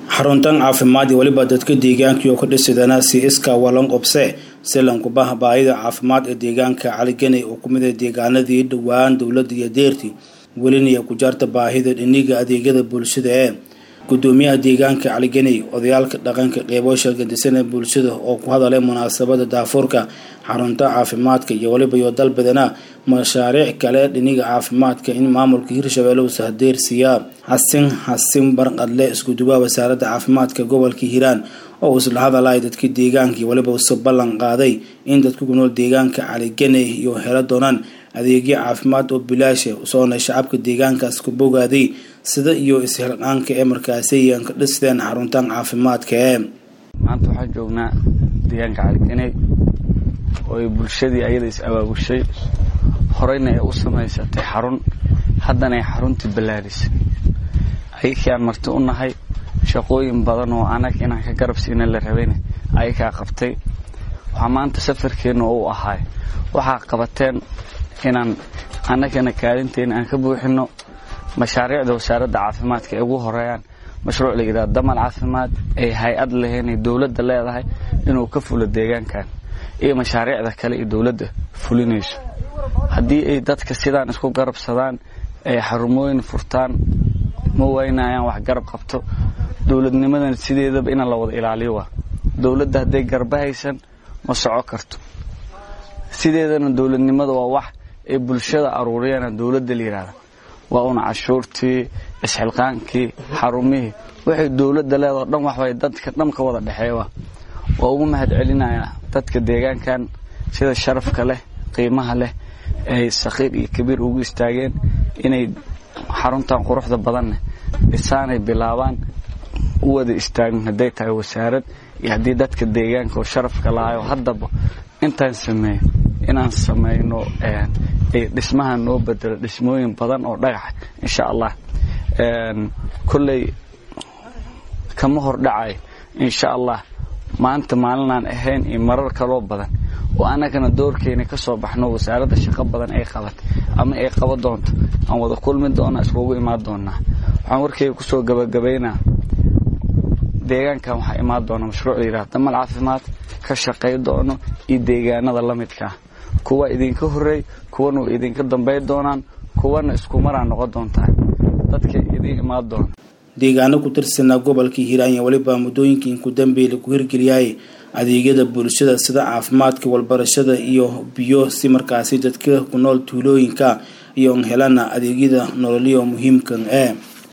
xaruntan caafimaad iyo weliba dadka deegaankii oo ka dhisidana si iska walan qobse silankubaha baahida caafimaad ee deegaanka caliganey oo ku mid ah deegaanadii dhowaan dowladda iyo deerti welinaya ku jaarta baahida dhiniga adeegyada bulshada ee gudoomiyaha deegaanka caliganey odayaalka dhaqanka qeybo shalgadisana bulshada oo ku hadalay munaasabada daafuurka xarunta caafimaadka iyo weliba iyo dalbadana mashaariic kale dhiniga caafimaadka in maamulka hirshabelle uu sahdeersiiyaa xasin xasin barqadle iskudubaha wasaaradda caafimaadka gobolka hiiraan oo uu isla hadalay dadka deegaanka iyo weliba usa ballan qaaday in dadka ku nool deegaanka caliganey iyo helo doonaan adeegyo caafimaad oo bilaasha soona shacabka deegaankaas ku bogaaday sida iyo is-xilqaanka ee markaasi aan ka dhisteen xaruntan caafimaadka ee maanta waxaan joognaa deegaanka caliganey oo ay bulshadii ayada is abaabushay horeyna ay u samaysatay xarun haddana ay xaruntii ballaarisay ayakii aan marti u nahay shaqooyin badan oo anag inaan ka garab siina la rabayna ayakaa qabtay waxaa maanta safarkeenna oo u ahaay waxaa qabateen inaan annagana kaalinteena aan ka buuxino mashaariicda wasaaradda caafimaadka ay ugu horeeyaan mashruuc la yidhaha damal caafimaad ay hay-ad lahayn ay dowladda leedahay inuu ka fulo deegaankan iyo mashaariicda kale ay dowladda fulinayso haddii ay dadka sidaan isku garabsadaan ay xarumooyin furtaan ma waynayaan wax garab qabto dowladnimadan sideedaba inaan la wada ilaaliyo waa dowladda hadday garba haysan ma soco karto sideedana dowladnimada waa wax ay bulshada aruuriyana dowladda la yidhahda waa una cashuurtii isxilqaankii xarumihii waxay dowladda leedao dhan waxbay dadka dhan ka wada dhexeeya waa ugu mahad celinayaa dadka deegaankan sida sharafka leh qiimaha leh ay sakhiir iyo kabiir ugu istaageen inay xaruntan quruxda badanne dhisaanay bilaabaan u wada istaagin hadday tahay wasaarad iyo haddii dadka deegaanka oo sharafka lahayo haddaba intaan sameeyo inaan samayno dhismaha noo bedelo dhismooyin badan oo dhagaxa insha allah kolley kama hordhacay insha allah maanta maalinaan ahayn iyo marar kaloo badan oo annagana doorkeena ka soo baxno wasaaradda shaqo badan ay qabatay ama ay qaba doonto aan wada kulmi doona iskugu imaan doonaa waxaan warkeyga kusoo gabagabaynaa deegaankan waxaa imaan doona mashruuc la yidhaha damal caafimaad ka shaqay doono iyo deegaanada la midkaa kuwa idinka horreey kuwana way idinka dambay doonaan kuwana iskumaraa noqon doontaa dadka idiin imaan doona deegaano ku tirsanaa gobolka hiiraan iyo weliba muddooyinkii ku dambeey lagu hirgeliyay adeegyada bulshada sida caafimaadka walbarashada iyo biyo si markaasi dadka ku nool tuulooyinka iyo helana adeegyada nololyo muhiimkan ee